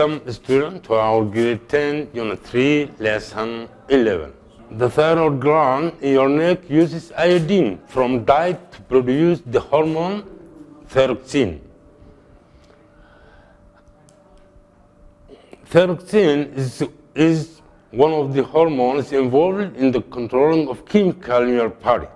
Welcome student to our grade 10 unit 3 lesson 11. The thyroid gland in your neck uses iodine from diet to produce the hormone thyroxine. Thyroxine is, is one of the hormones involved in the controlling of chemical in your body.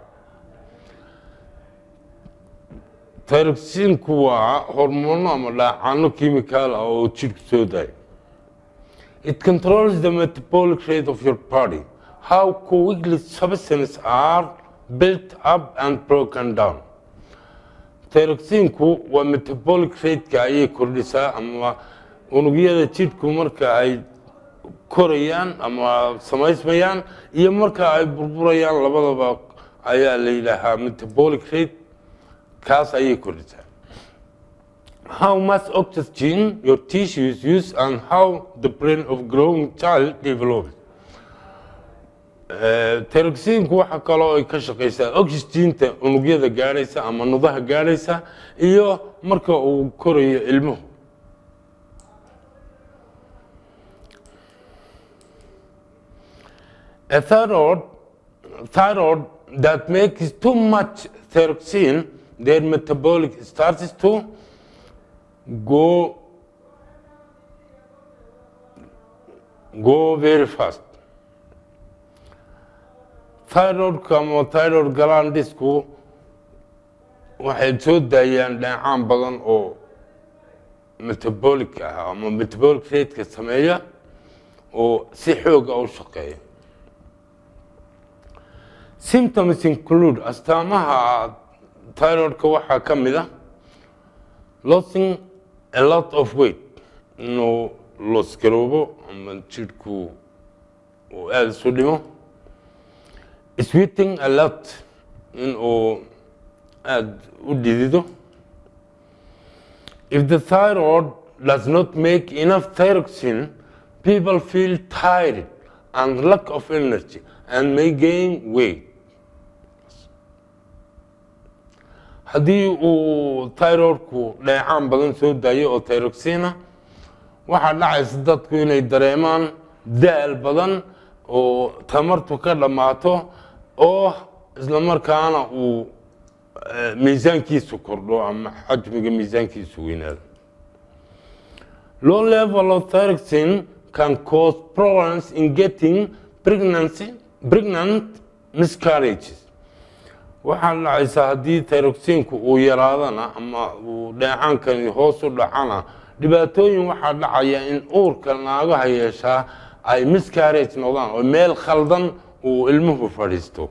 thyroxinku waa hormoono ama dhaacano chemical ah oo jidhka soo daaya it controls the metabolic rate of your body how quickly substances are built up and broken down thyroxinku waa metabolic rateka ayay kordhisaa ama unugyada jidhku marka ay korayaan ama samaysmayaan iyo marka ay burburayaan labadaba ayaa la yidhaahaa metabolic rate kaas ayay kordhisaa how much oxygen your tissues use and how the brain of growing child develops teroxinku waxa kaloo ay ka shaqaysaa oxygenta unugyada gaadhaysa ama nudaha gaadhaysa iyo marka uu korayo ilmuhu a thyroid thyroid that makes too much thyroxine their metabolic starts to go go very fast thyroidka ama thyroid glandisku waxay soo daayaan dheecaan badan oo metabolic ah ama metabolic rateka sameeya oo si xooga u shaqeeya symptoms include astaamaha thyroidka waxaa ka mid ah losing a lot of weight inuu loosgaroobo ama jidhku uu aada isu dhimo sweeting a lot inuu aada u dhidido if the thyroid does not make enough thyroxine people feel tired and lack of energy and may gain weight haddii uu thyroidku dheecaan badan soo daayo oo thyroxina waxaa dhacaysa dadku inay dareemaan daal badan oo tamartu ka dhammaato oo isla markaana uu miisaankiisu kordho ama xajmiga miisaankiisu weynaado low level of thyroxine can cause problems in getting pregnancy pregnant miscarriages waxaa dhacaysaa haddii thyroxinku uu yaraadana ama uu dheecaankani hoos u dhacana dhibaatooyin waxaa dhacaya in uurka naagaha yeeshaa ay miscarrage noqdaan oo meel khaldan uu ilmuhu fadhiisto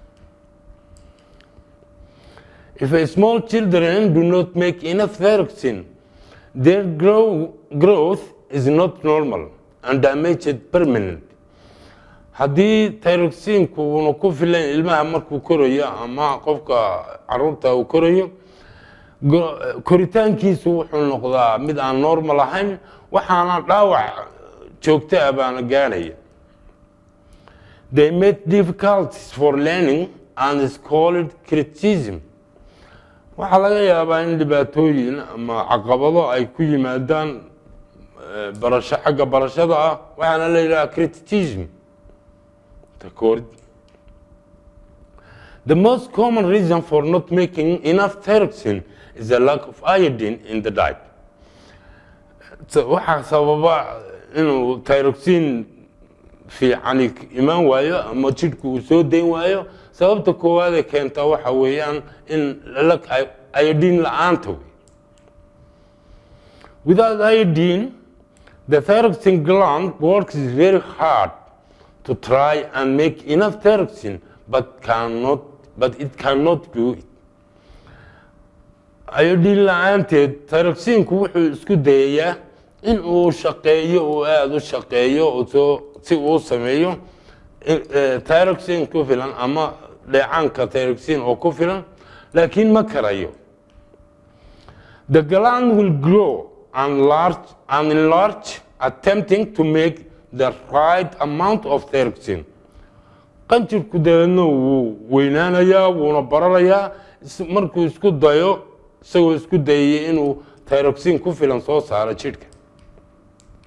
if a small children do not make enough thyroxine their grow, growth is not normal and damaged permanent haddii thyroxinku uuna ku filan ilmaha markuu korayo ama qofka caruurta uu korayo koritaankiisu wuxuu noqdaa mid aan normal ahayn waxaana dhaawac joogto ah baana gaadhaya they made difficulties for learning and is called criticism waxaa laga yaabaa in dhibaatooyin ama caqabado ay ku yimaadaan barasho xagga barashada ah waxaana la yidhaha criticism takorid The most common reason for not making enough thyroxine is a lack of iodine in the diet. waxaa sababa inuu thyroxine fiicani imaan waayo ama jidhku uu soo dayn waayo sababta koowaadee keenta waxa weeyaan in iodine la-aanta wey without iodine the thyroxine gland works very hard to try and make enough thyroxine but cannot but it cannot do it iodine la-aanteed thyroxinku wuxuu isku dayayaa in uu shaqeeyo uu aada u shaqeeyo soo si uu sameeyo thyroxine ku filan ama dheecaanka thyroxine oo ku filan laakiin ma karayo the gland will grow and large and enlarge attempting to make the right amount of thyroxine qanjirku dabeedna wuu weynaanayaa wuuna bararayaa markuu isku dayo isagoo isku dayaya inuu thyroxine ku filan soo saaro jidhka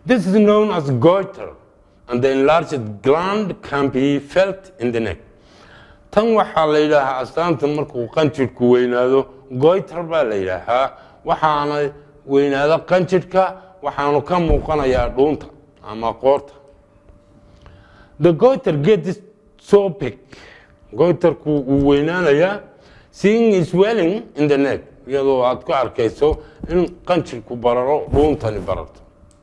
This is known as goiter, and the enlarged gland can be felt in the neck. tan waxaa la yidhaahaa astaanta markuu qanjirhku weynaado goiter baa la yidhaahaa waxaana weynaado qanjirhka waxaanu ka muuqanayaa dhuunta ama qoorta the goiter gets so big goiterku wuu weynaanayaa seeing swelling in the neck iyadoo aad ku arkayso in qanjirku bararo dhuuntani bararto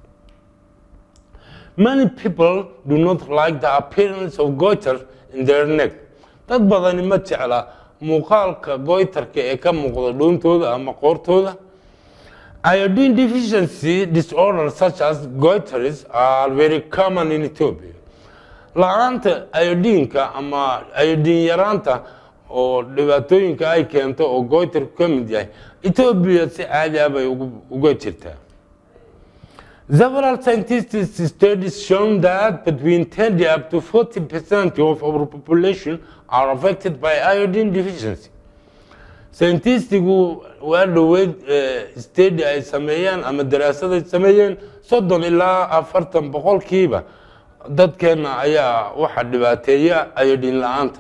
many people do not like the appearance of goiter in their neck dad badani ma jecla muuqaalka goiterka ee ka muuqda dhuuntooda ama qoortooda iodine deficiency disorders such as goiters are very common in ethiopia la-aanta iodinka ama iodin yaraanta oo dhibaatooyinka ay keento oo goiterku ka mid yahay ethiopia si caadi ah bay uga jirtaa Several scientists studies shown that between 10 up to 40 percent of our population are affected by iodine deficiency. Scientistigu waa dhoweyd study ay sameeyeen ama daraasad ay sameeyeen soddon ilaa afartan boqolkiiba dadkeena ayaa waxaa dhibaateeya iodine la-aanta.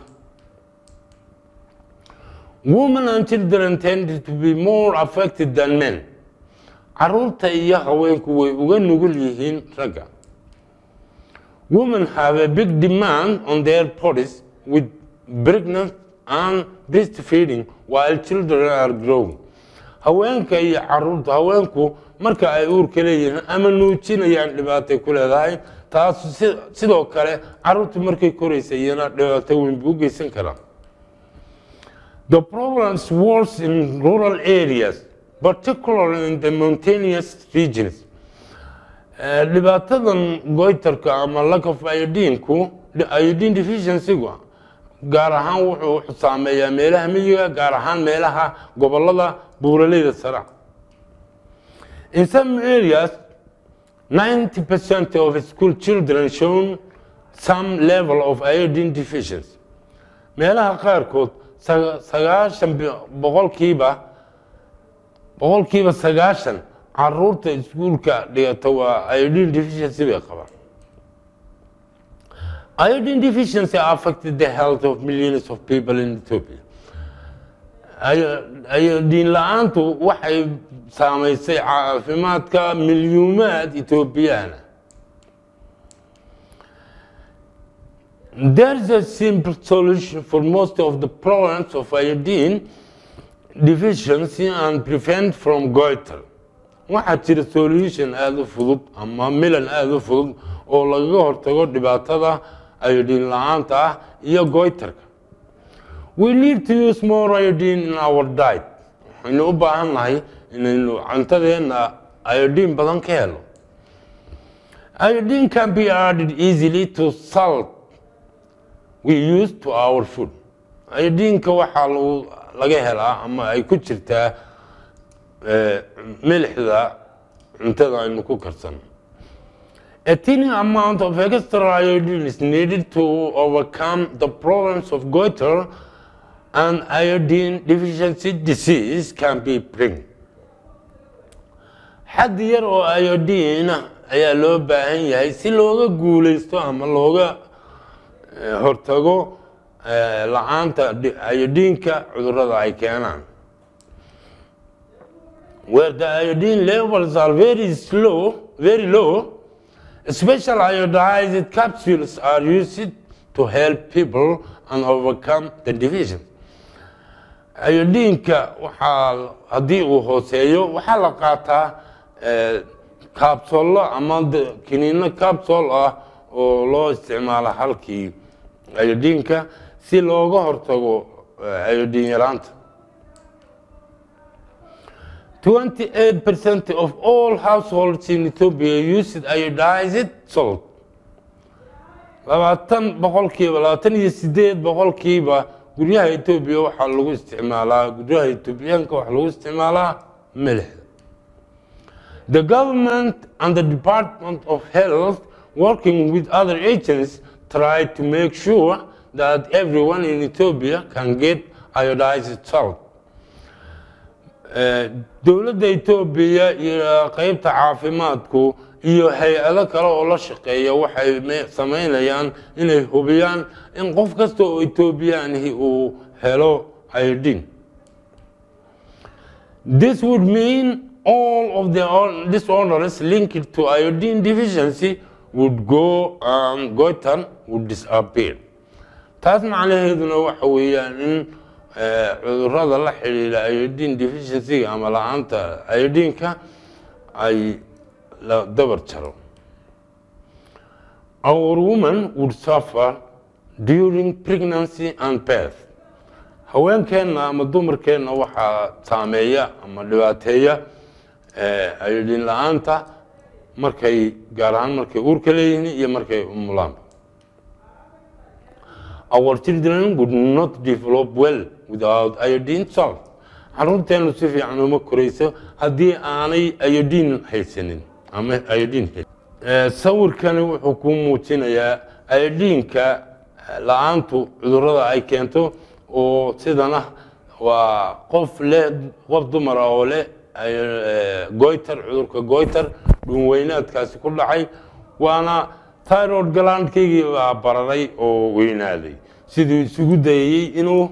Women and children tend to be more affected than men. caruurta iyo haweenku way uga nugul yihiin ragga women have a big demand on their bodies with pregnant and breastfeeding while children are growing haweenka iyo caruurta haweenku marka ay uurka leeyihiin ama nuujinayaan dhibaatay ku leedahay taas sidoo kale caruurta markay koraysa iyana dhibaato weyn buu u geysan karaa the problems worse in rural areas particularly in the mountainous regions. dhibaatadan goiterka ama lack of iodinku iodine deficiencygu gaar ahaan wuxuu saameeyaa meelaha miyiga gaar ahaan meelaha gobolada buuraleyda sare in some areas 90% of school children shown some level of iodine deficiency meelaha qaarkood sagaashan boqolkiiba boqolkiiba sagaashan caruurta iskuulka dhigata waa iodine deficiency bay qabaan iodine deficiency affected the health of millions of people in Ethiopia iodine la-aantu waxay saameysay caafimaadka milyuumaad ethoobiyaana There is a simple solution for most of the problems of iodine deficiency and prevent from goiter waxaa jira solution aada u fudud ama milan aada u fudud oo lagaga hortago dhibaatada iodine la-aanta ah iyo goiterka we need to use more iodine in our diet waxaynu u baahan nahay inaynu cuntadeena iodine badan ka helo iodine can be added easily to salt we use to our food iodineka waxaa lagu laga helaa ama ay ku jirtaa milixda cuntada aynu ku karsano A tiny amount of extra iodine is needed to overcome the problems of goiter and iodine deficiency disease can be bring. xad yar oo iodine ah ayaa loo baahan yahay si looga guuleysto ama looga hortago la-aanta iodinka cudurada ay keenaan where the iodine levels are very slow very low special iodized capsules are used to help people and overcome the division iodinka waxaa haddii uu hooseeyo waxaa la qaataa kaabsollo ama kiniino kaabsol ah oo loo isticmaalo halkii iodinka si looga hortago iodine yaraanta 28% of all households in Ethiopia use iodized salt. labaatan boqolkiiba labaatan iyo sideed boqolkiiba guryaha Ethiopia waxaa lagu isticmaalaa guryaha Ethiopianka waxaa lagu isticmaalaa milixda. The government and the Department of Health working with other agents try to make sure that everyone in Ethiopia can get iodized salt. dowladda etoobiya iyo qeybta caafimaadku iyo hay-ado kale oo la shaqeeya waxay me- samaynayaan inay hubiyaan in qof kasta oo etoobiyaanihi uu helo iodine This would mean all of the or- disorders linked to iodine deficiency would go um, goitan would disappear. taas macnaheeduna waxa weeyaan in eh, cudurrada la xidhiidha iodine deficiency ama la-aanta iodineka ay la dabar jaro our woman would suffer during pregnancy and birth haweenkeenna ama dumarkeenna waxaa saameeya ama dhibaateeya eh, iodine la-aanta markay gaar ahaan markay uurka leeyihiin iyo markay umulaanba our children would not develop well without iodine salt caruurteenu si fiican uma korayso haddii aanay iodine haysanin ama iodine haysanin. Eh, sawirkani wuxuu kuu muujinayaa iodineka la-aantu cudurrada ay keento oo sidana waa qof leh qof dumar ah oo leh eh, goiter cudurka goiter dhunweynaadkaasi ku dhacay waana tyrod galaandkaygii baa bararay oo weynaaday siduu isugu dayayey inuu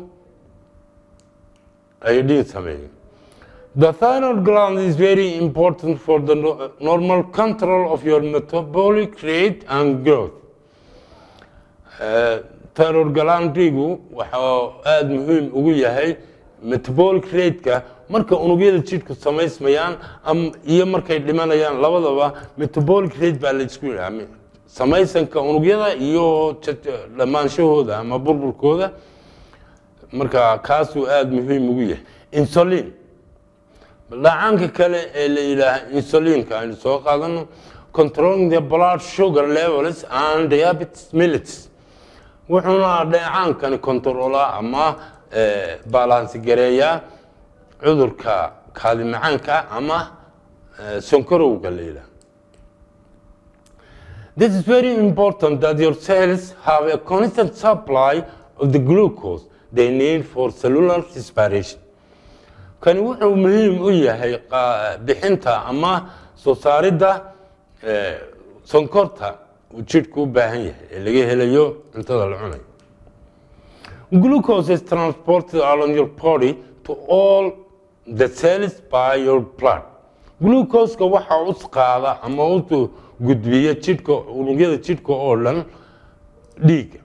iodine sameeyo The thyroid gland is very important for the no- normal control of your metabolic rate and growth. Eh, thyroid glandigu waxa aada muhiim ugu yahay metabolic rate-ka marka unugyada jidhku samaysmayaan am- iyo markay dhimanayaan labadaba metabolic rate baa la isku yidhaha samaysanka unugyada iyo ja- dhammaanshahooda ama burburkooda marka kaasuu aada muhiim ugu yahay insulin dhacaanka kale ee la yidhaaha insulinka aynu soo qaadano controlling the blood sugar levels and diabetes mellitus wuxuuna dheecaankani kontaroolaa ama eh, balansi gareeyaa cudurka kaadi macaanka ama eh, sonkorowga la yidhaha This is very important that your cells have a constant supply of the glucose they need for cellular respiration. kani wuxuu muhiim u yahay qa- bixinta ama soo saaridda eh, sonkorta uu jidhku u baahan yahay ee laga helayo cuntada la cunayo glucose is transported along your body to all the cells by your blood glucoseka waxa u qaada ama u gudbiya jidhka unugyada jidhka oo dhan dhiigga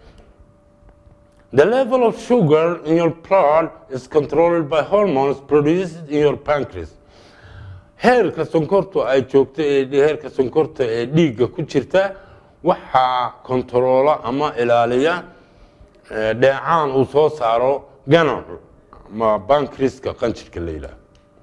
The level of sugar in your blood is controlled by hormones produced in your pancreas. Heerka sonkortu ay joogto ee heerka sonkorta ee dhiigga ku jirta waxaa kontaroola ama ilaaliya eh, dheecaan uu soo saaro ganacu ama pancreaska qanjirka la yidhaah.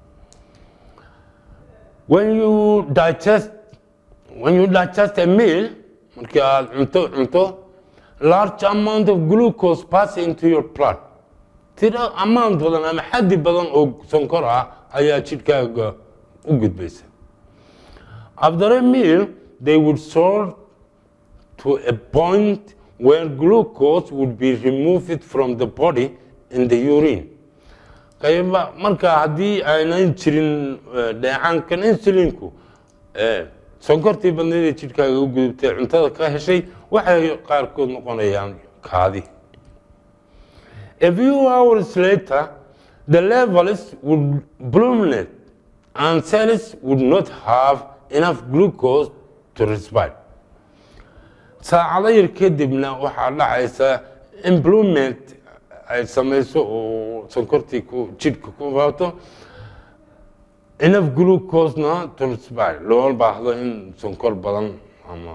When you digest when you digest a meal markii aad cunto cunto large amount of glucose pass into your blood tiro amount badan ama xaddi badan oo sonkor ah ayaa jidhkaaga u gudbaysa after a meal they would sort to a point where glucose would be removed from the body in the urine qayba marka haddii aynan jirin eh, dheecaankan insulinku eh, sonkortii badneed ee jidhkaaga u gudubtay cuntada ka heshay waxay qaarkood noqonayaan kaadi a few hours later the levels would plummet and cells would not have enough glucose to respire saacado yar kadibna waxaa dhacaysa implement ay samayso oo sonkortii ku jidhka ku faato enough glucosena to respire loo baahdo in sonkor badan ama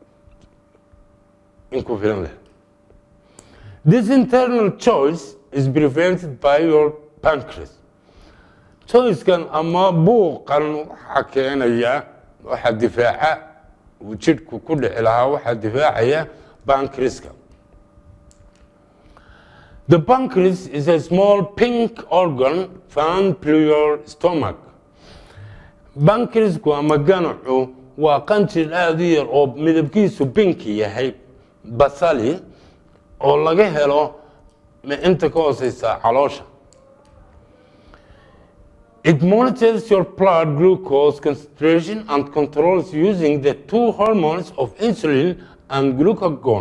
in ku filan leh this internal choice is prevented by your pancreas choicekan ama buuqan waxaa keenaya waxaa difaaca uu jidhku ku dhici lahaa waxaa difaacaya pancreaska The pancreas is a small pink organ found through your stomach. Pancreasku ama ganacu waa qanjir aada u yar oo midabkiisu pinki yahay basali oo laga helo ma- inta ka hooseysa caloosha It monitors your blood glucose concentration and controls using the two hormones of insulin and glucagon.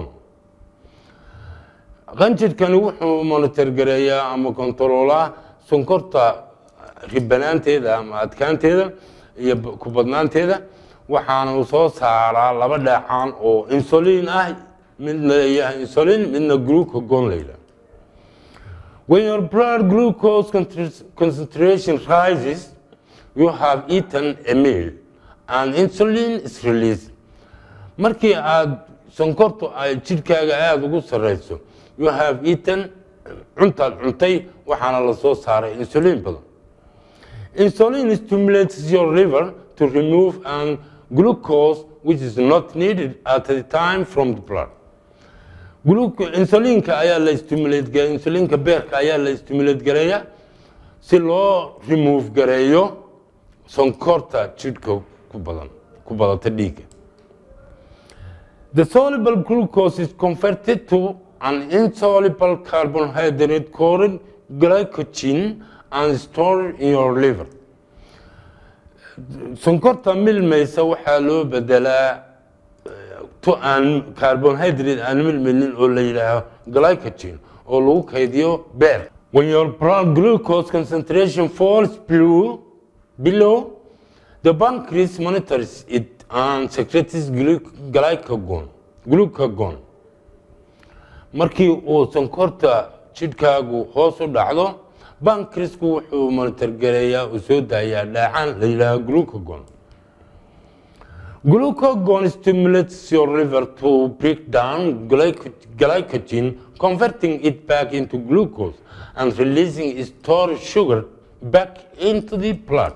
qanjirkani wuxuu monitor gareeyaa ama kontaroolaa sonkorta ribanaanteeda ama adkaanteeda iyo ku badnaanteeda waxaana uu soo saaraa laba dheecaan oo insulin ah midna yahay insulin midna glucagon la yidhaha When your blood glucose concentration rises, you have eaten a meal and insulin is released. Markii aad sonkortu ay jidhkaaga aada ugu sarreyso, you have eaten cuntaad cuntay waxaana la soo saaray insulin badan. Insulin stimulates your liver to remove and glucose which is not needed at the time from the blood. insulinka ayaa la stimulate insulinka beerka ayaa la stimulate gareeya si loo remove gareeyo sonkorta jidhka ku badan ku badata dhiigga the soluble glucose is converted to an insoluble carbohydrate called glycogen and stored in your liver sonkorta milmaysa waxaa loo bedelaa to aan carbohydrate aan milmilin oo la yidhaaho glycogen oo lagu kaydiyo beer when your blood glucose concentration falls below, below the pancreas monitors it and secretes glycagon glucagon markii uu sonkorta jidhkaagu hoos u dhacdo bankrisku wuxuu monitor gareeyaa uu soo daayaa dhaacaan la yidhaaho glucagon Glucagon stimulates your liver to break down glycogen, converting it back into glucose and releasing stored sugar back into the blood.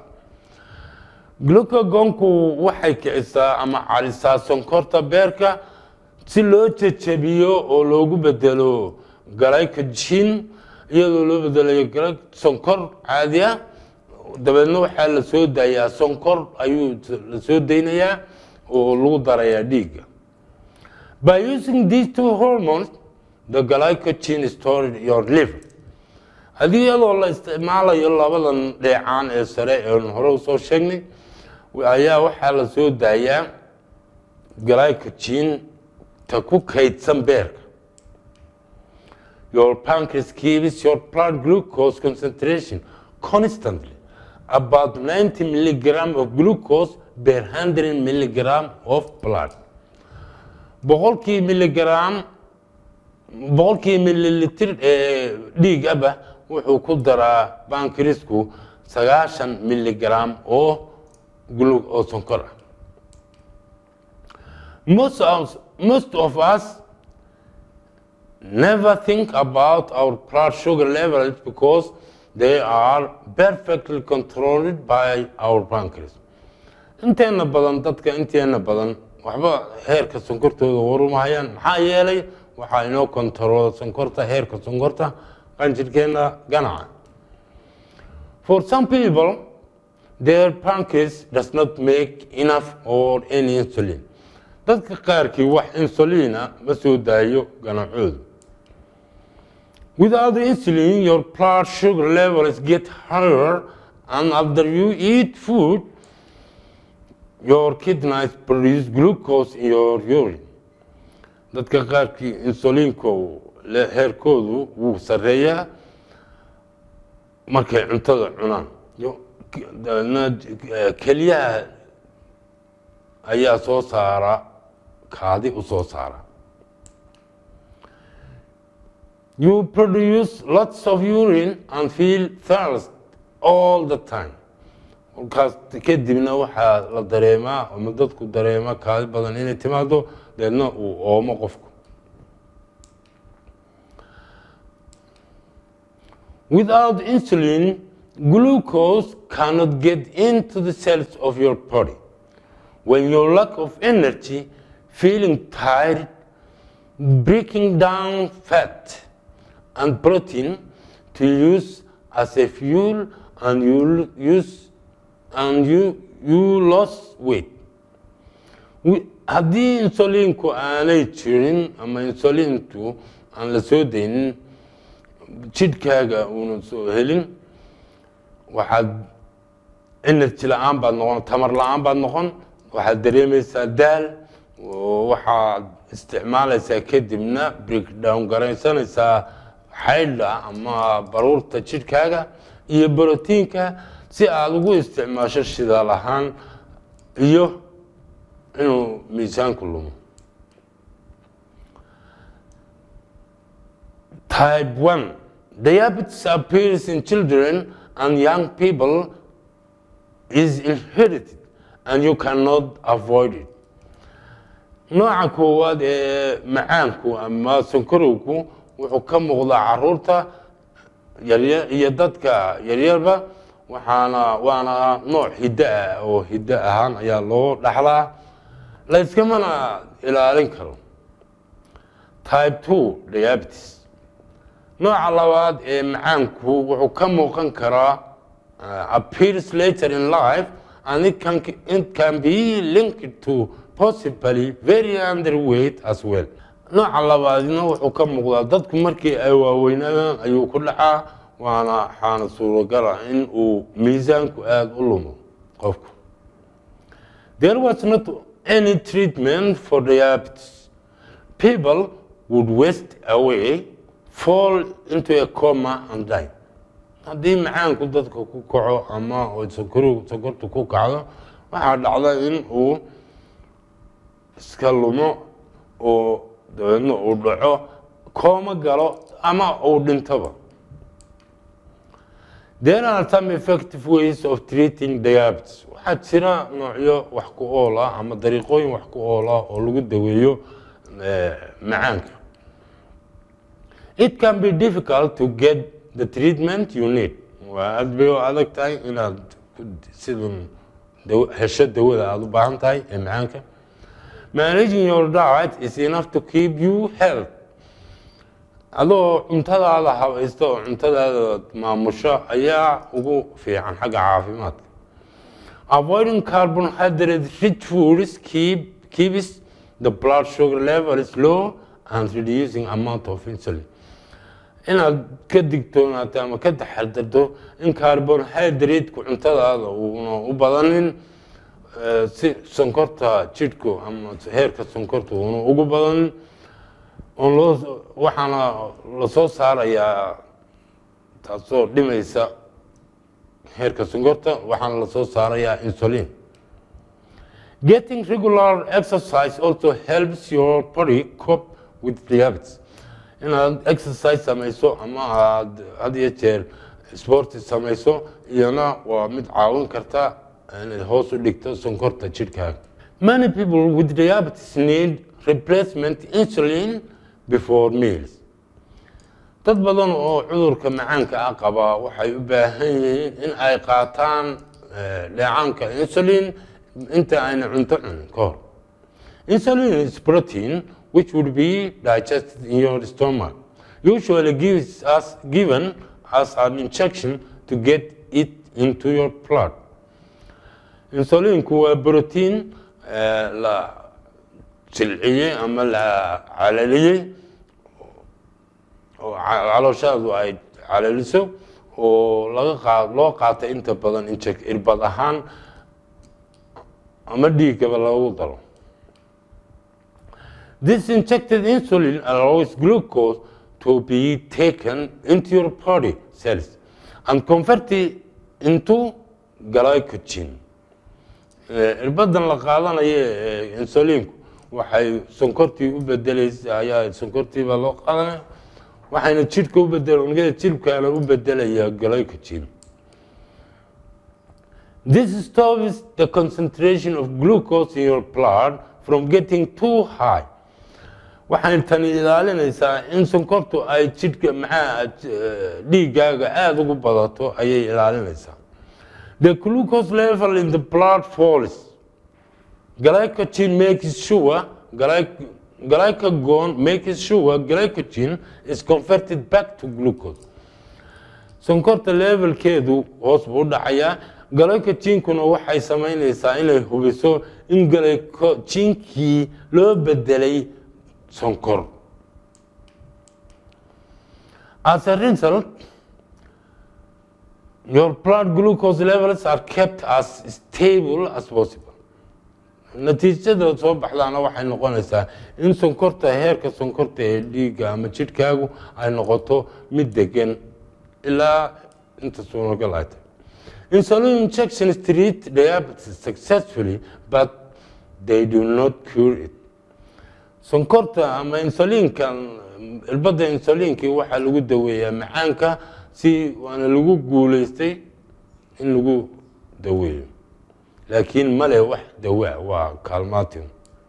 Glucagonku waxay kicisaa ama calisaa sonkorta beerka si loo jejebiyo oo loogu bedelo glycogen iyadoo loo bedelayo sonkor caadi ah dabeedna waxaa la soo daayaa sonkor ayuu la soo daynayaa oo lagu darayaa dhiigga by using these two hormones the glycogen stored in your liver haddii iyadoo la isticmaalayo labadan dheecaan ee sare ee hore usoo sheegnay ayaa waxaa la soo daayaa glycogen ta ku kaydsan beerka your pancreas keeps your blood glucose concentration constantly about 90 milligram of glucose per 100 milligram of blood boqolkii milligram boqolkii millilitr ee dhiig aba wuxuu ku daraa bankrisku sagaashan milligram oo glu oo sonkor ah most of, most of us never think about our blood sugar levels because they are perfectly controlled by our pancreas inteena badan dadka inteena badan waxba heerka sonkortooda warumahayaan maxaa yeelay waxaa inoo kontaroola sonkorta heerka sonkorta qanjirkeena ganaca for some people their pancreas does not make enough or any insulin dadka qaarkii wax insulina ma soo daayo ganacoodu Without insulin, your blood sugar levels get higher, and after you eat food, your kidneys produce glucose in your urine. dadka qaarkii insuliinko heerkoodu wuu sarreeyaa markay cuntada cunaan keliyaha ayaa soo saara kaadi u soo saara you produce lots of urine and feel thirst all the time markaas kadibna waxaa la dareemaa ama dadku dareema kaadi badan inay timaado deedna uu oomo qofku without insulin glucose cannot get into the cells of your body when your lack of energy feeling tired breaking down fat and protein to use as a fuel and you use and you you lost weight haddii insulinku aanay jirin ama insulintu aan la soo daynin jidhkaaga uuna soo helin waxaad energy la-aan baad noqon tamar la-aan baad noqon waxaad dareemaysaa daal oo waxaad isticmaalaysaa kadibna breakdown garaysanaysaa xaydha ama baruurta jidhkaaga iyo borotiinka si aada ugu isticmaasho shidaal ahaan iyo inuu miisaanku lumo type 1 diabetes appears in children and young people is inherited and you cannot avoid it nooca koowaad ee macaanku ama sonkorowku wuxuu ka muuqdaa caruurta yaryar iyo dadka yaryarba waxaana waana nooc hiddo ah oo hiddo ahaan ayaa loo dhaxlaa layskamana ilaalin karo type 2 diabetes nooca labaad ee macaanku wuxuu ka muuqan karaa uh, appears later in life and it can, it can be linked to possibly very underweight as well nooca labaadna wuxuu ka muuqdaa dadku markii ay waaweynaadaan ayuu ku dhacaa waana waxaana suuragala in uu miisaanku aada u lumo qofku there was not any treatment for diabetes people would waste away fall into a coma and die haddii macaanku dadka ku kaco ama sokor sokortu ku kacdo waxaa dhacda in uu iska lumo oo dabeedna uu dhaco kooma galo ama uu dhintoba there are some effective ways of treating diabetes waxaa jira noocyo wax ku ool ah ama dariiqooyin wax ku ool ah oo lagu daweeyo macaanka it can be difficult to get the treatment you need waa aad bay u adag tahay inaad sidan hesho dawada aada u baahan tahay ee macaanka managing your diet is enough to keep you health adoo cuntadaada habaysta oo cuntadaada maamusho ayaa ugu fiican xagga caafimaadka avoiding carbohydrate rich foods keep, keeps the blood sugar level is low and reducing amount of insulin inaad ka digtoonaato ama ka taxadarto in carbohydrateku cuntadaada uuna u badanin si sonkorta jidhku ama heerka sonkorta uuna ugu badanin oon loo waxaana lasoo saarayaa taasoo dhimaysa heerka sonkorta waxaana lasoo saarayaa insulin getting regular exercise also helps your body cope with diabetes inaad exercise samayso ama aad had iyo jeer sporti samayso iyana waa mid caawin karta inaad hoos u dhigto sonkorta jidhkaaga many people with diabetes need replacement insulin before meals dad badan oo cudurka macaanka ah qaba waxay u baahan yihiin in ay qaataan dheecaanka insulin inta ayna cunto cunin ka hor insulin is protein which would be digested in your stomach usually gives us given as an injection to get it into your blood insulinku waa protein la silciyey ama la calaliyey oo calooshaadu ay calaliso oo laga qaa loo qaata inta badan injek irbad ahaan ama dhiiggaba lagu daro this injected insulin allows glucose to be taken into your body cells and converted into glycogen irbadan la qaadanayo ee insulinku waxay sonkortii u bedelaysa ayaa sonkortiibaa loo qaadanaya waxayna jidhka u bedel unugyada jidhkaana u bedelayaa glycogen this stops the concentration of glucose in your blood from getting too high waxay tani ilaalinaysaa in sonkortu ay jidhka maxaa dhiiggaaga aada ugu badato ayay ilaalinaysaa the glucose level in the blood falls glycogen makes sure glycagon makes sure glycogen is converted back to glucose sonkorta levelkeedu hoos buu u dhacayaa glycogenkuna waxay samaynaysaa inay hubiso in glycogenkii loo bedelay sonkor as a result your blood glucose levels are kept as stable as possible natiijada soo baxdaana waxay noqonaysaa in sonkorta heerka sonkorta ee dhiigga ama jidhkaagu ay noqoto mid degan ilaa inta suuragal ay tahay insulin injections treat diabetes successfully but they do not cure it sonkorta ama insuliinka irbadda insuliinkii waxaa lagu daweeyaa macaanka si waana lagu guuleystay in lagu daweeyo laakiin male wax dawaa waa kaalmaatin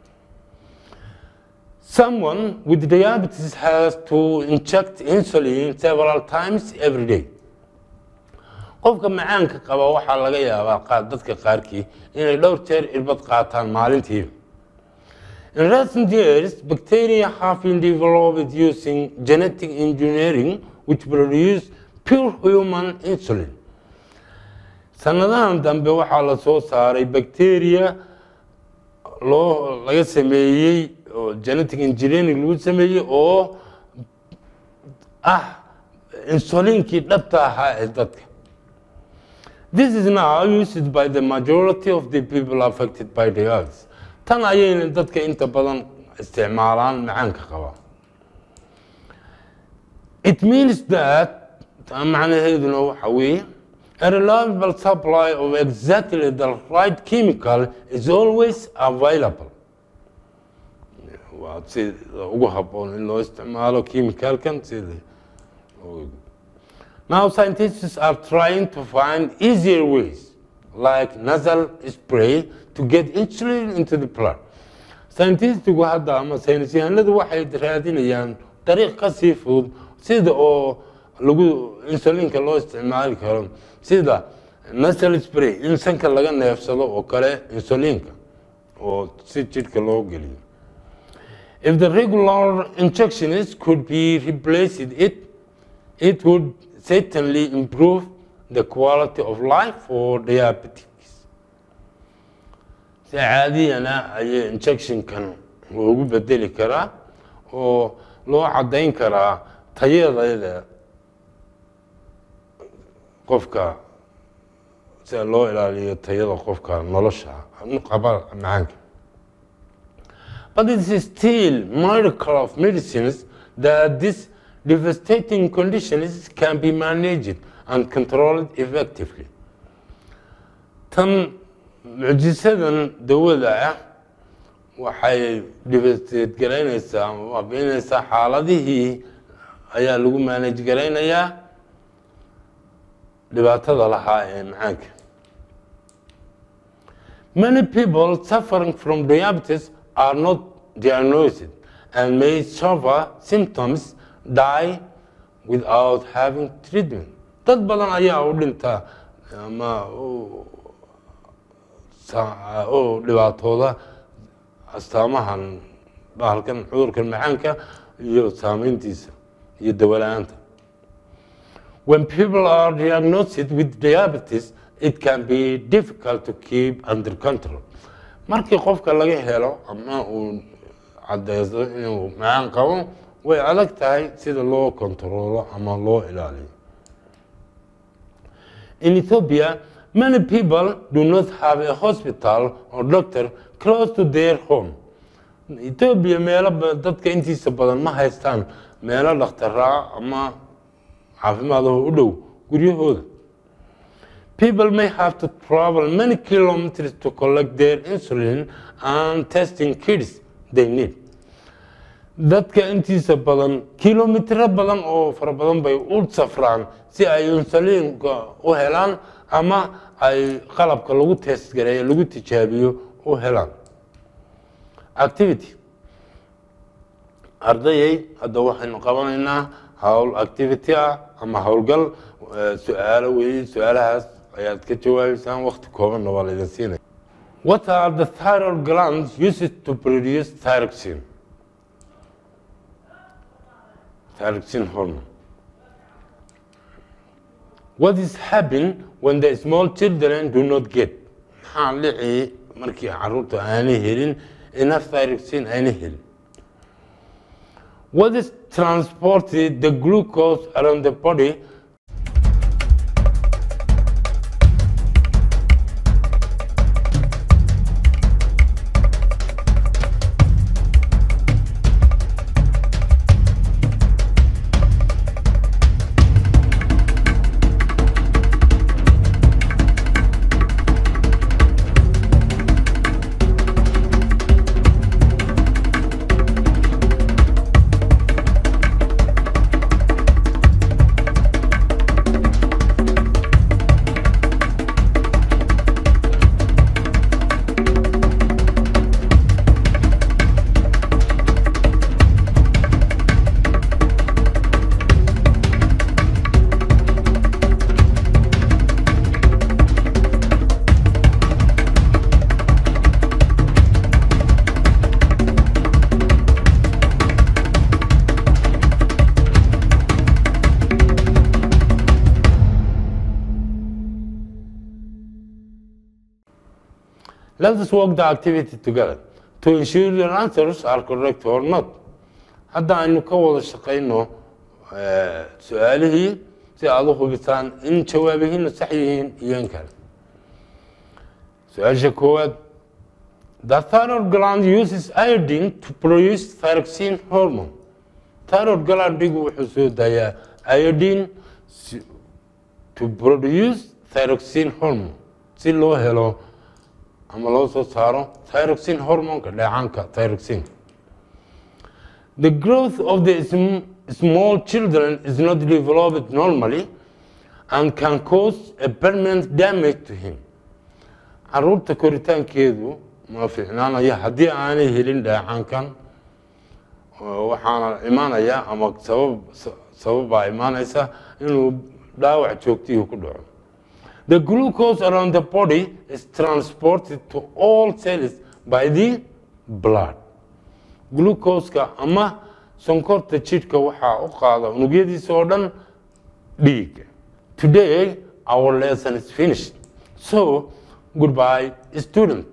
someone with diabetes has to inject insulin several times every day qofka macaanka qaba waxaa laga yaabaa dadka qaarkii inay dhowr jeer irbad qaataan maalintiiba In recent years, bacteria have been developed using genetic engineering which produce pure human insulin. Sanadahan dambe waxaa la soo saaray bacteria loo laga sameeyey oo genetic engineering lagu sameeyey oo ah insulinkii dhabta ahaa ee dadka. This is now used by the majority of the people affected by diabetes. tan ayayna dadka inta badan isticmaalaan macaanka qaba it means that macnaheeduna waxa weeye a reliable supply of exactly the right chemical is always available waa sida ugu habboon in loo isticmaalo chemicalkan sida now scientists are trying to find easier ways like nasal spray to get insulin into the blood scientistigu hadda ama saynis yahanadu waxay raadinayaan dariiq ka sii fudud sida oo lagu insulinka loo isticmaali karo sida nasal spray in sanka laga neefsado oo kale insulinka oo si jidhka loo geliyo if the regular injections could be replaced it it would certainly improve the quality of life for diabetics si caadiyana ayay injectionkan loogu bedeli karaa oo loo caddayn karaa tayadeeda qofka sida loo ilaaliyo tayada qofka nolosha qaba macaanka but it is still miracle of medicines that this devastating conditions can be managed and controlled effectively tan mucjisadan dawada ah waxay devastate garaynaysaa ama waabiinaysaa xaaladihii ayaa lagu manage garaynayaa dhibaatada lahaa ee macaanka many people suffering from diabetes are not diagnosed and may suffer symptoms die without having treatment dad badan ayaa u dhintaa ama oo dhibaatooda astaamahan bahalkan cudurkan macaanka iyo saameyntiisa iyo dawala-aanta when people are diagnosed with diabetes it can be difficult to keep under control markii qofka laga helo ama uu cadeysto inuu macaan qabo way adag tahay sida loo kontaroolo ama loo ilaaliyo in ethiopia many people do not have a hospital or doctor close to their home ethiopia meelo dadka intiisa badan ma haystaan meelo dhakhtaraa ama caafimaadaho u dhow guryahooda people may have to travel many kilometers to collect their insulin and testing kits they need dadka intiisa badan kilomitro badan oo fara badan bay u safraan si ay insuliinka u helaan ama ay qalabka lagu testgareeyo lagu tijaabiyo u helaan activity ardayay hadda waxaynu qabanaynaa howl activity ah ama howlgal su-aalo weeye su-aalahaas ayaad ka jawaabeysaan wakti koobanna waa laydin siinaya what are the thyroid glands used to produce thyroxine thyroxine hormone what is happen when the small children do not get maxaa dhici markii caruurta aanay helin enough thyroxine aanay helin what is transported the glucose around the body Let us work the activity together to ensure your answers are correct or not. Hadda aynu ka wada shaqayno eh, su-aalihii si aad u hubisaan in jawaabihiina sax yihiin iyo in kale. Su-aasha koowaad The thyroid gland uses iodine to produce thyroxine hormone. Thyroid glandigu wuxuu soo daayaa iodine si- to produce thyroxine hormone si loo helo ama loo soo saaro thyroxine hormonka dheecaanka thyroxine. The growth of the sm- small children is not developed normally and can cause a permanent damage to him. caruurta koritaankeedu ma fiicnaanaya haddii aanay helin dheecaankan oo waxaana imaanaya ama sabab sababbaa imaanaysa inuu dhaawac joogtihii ku dhaco the glucose around the body is transported to all cells by the blood glucoseka ama sonkorta jidhka waxaa u qaada unugyadiisa oo dhan dhiigga today our lesson is finished so goodbye student